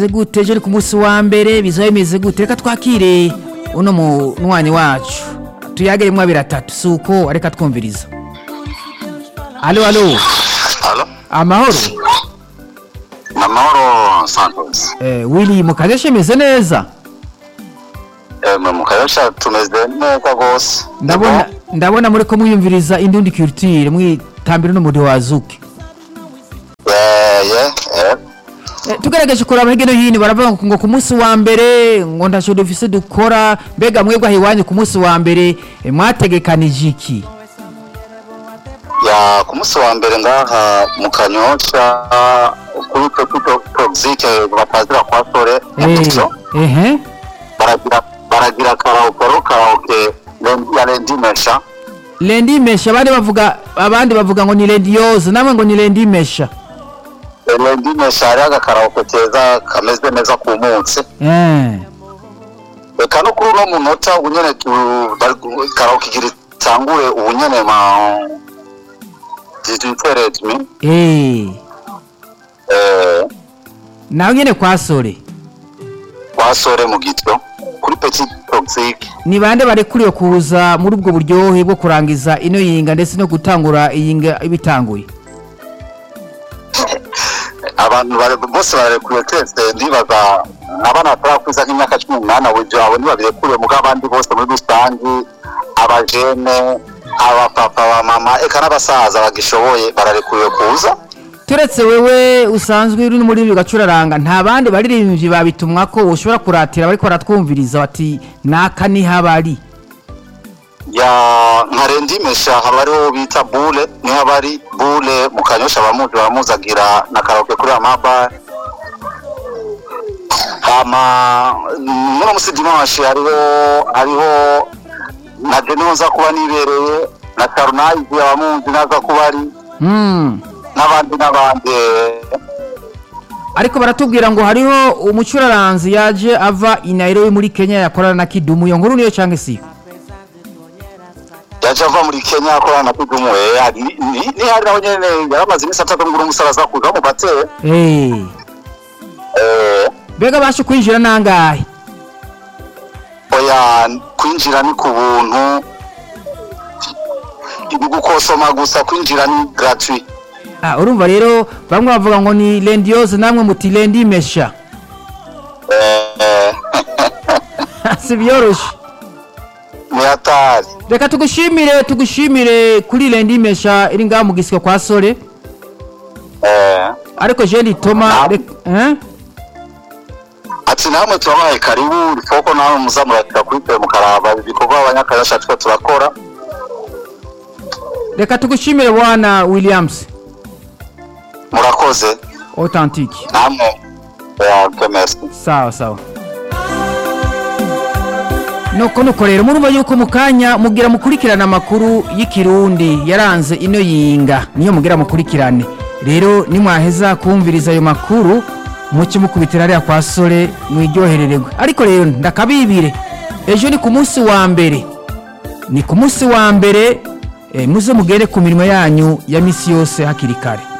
gute ejo ni ku munsi wa mbere bizaba bimeze gute reka twakire uno munywanyi wacu tuyagere mwabiri atatu si uko reka twumviriza alo alo Halo? amahoro Ni amahoro Santos. eh, wili mu kazi shemeze neza Emwe mu kayosha tumeze neza rwose. ndabona ndabona muri ko mwiyumviriza indundi culture mwitambira n'umudi wazuke Yeye, eh. Eh, tugerageje kuraba hirya no hino baravuga ngo ku munsi wa mbere ngo ntaco dufise dukora mbega mwebwe aho iwanyu ku munsi wa mbere eh, mwategekanije iki Ya ku munsi wa mbere ngaha mu kanyosha kuri Pepito Toxic batazira kwa sore Eh, ehe baragira baragira karaoke ro karaoke len- ya Lendimesha. lendi mesha abandi bavuga abandi bavuga ngo ni lendi yoze namwe ngo ni lendi mesha Lendimesha hari agakaraoke keza kameze neza ku munsi. eh Reka no kuri uno munota ubu nyene tu bari- karaoke igira itangure ubu nyene ma 18 eh eh nawe nyene kwasore wasore mu gityo kuri petit toxic ni bande barekuriwe kuza muri ubwo buryohe bwo kurangiza ino yinga ndetse no gutangura iyinga ibitanguye abantu bare- bose bararekuriwe twese ndibaza abana batarakwiza nk'imyaka cumi n'umunani abo abo ntibabirekuriwe muga abandi bose muri rusangi abajene abapapa abamama eka n'abasaza bagishoboye bararekuriwe kuza turetse wewe usanzwe uri muri gacuraranga nta bandi baririmbyi babitumwa ko ushobora kuratira bariko baratwumviriza bati naka niho abari ya nkarendimesha haba hariho bita bule niho haba ari bule mu kanyosha abamuzi baramuzagira na karaoke kuri amaba hama muno musi dimanche hariho hariho na jeniho nza kuba nibereye na tarunayizi abamuzi naza kuba ari Hmm. n'abandi n'abandi ariko baratubwira ngo hariho umucuraranzi yaje ava i Nairobi muri Kenya yakorana na Kidumu iyo nkuru niyo cyangwa si yaje ava muri kenya akorana na kidumu eh, ni- ni- ni hari naho nyene yaramaze iminsi atatu ngura umusaraza kuza mu bateye eh eh bega bashe kwinjira nangahe oya kwinjira ni ku buntu ibi gukosoma gusa kwinjira ni gratuit ah urumva rero bamwe bavuga ngo ni Lendiose namwe muti Lendi Mesha eh, si byoroshe ni hatari reka tugushimire tugushimire kuri Lendi Mesha iri ngaho mu gisiko kwa Sore eh, ariko jendi Toma rek- eh ati namwe turabaye karibu rifoko namwe muzamuratira kuri twe mukaraba ibikorwa abanyakayasha twe turakora reka tugushimire bwana Williams murakoze authentique namwe ya kemesi sawa sawa nuko nuko rero murumva yuko mu kanya mugira mukurikirane amakuru y'ikirundi yaranze ino yinga niyo mugira mukurikirane rero nimwaheza kumviriza ayo makuru muke mukubitira hariya kwa sore mwiryoherererwe ariko rero ndakabibire ejo ni ku munsi wa mbere ni ku munsi wa mbere eh, muze mugere ku mirimo yanyu ya misi yose hakiri kare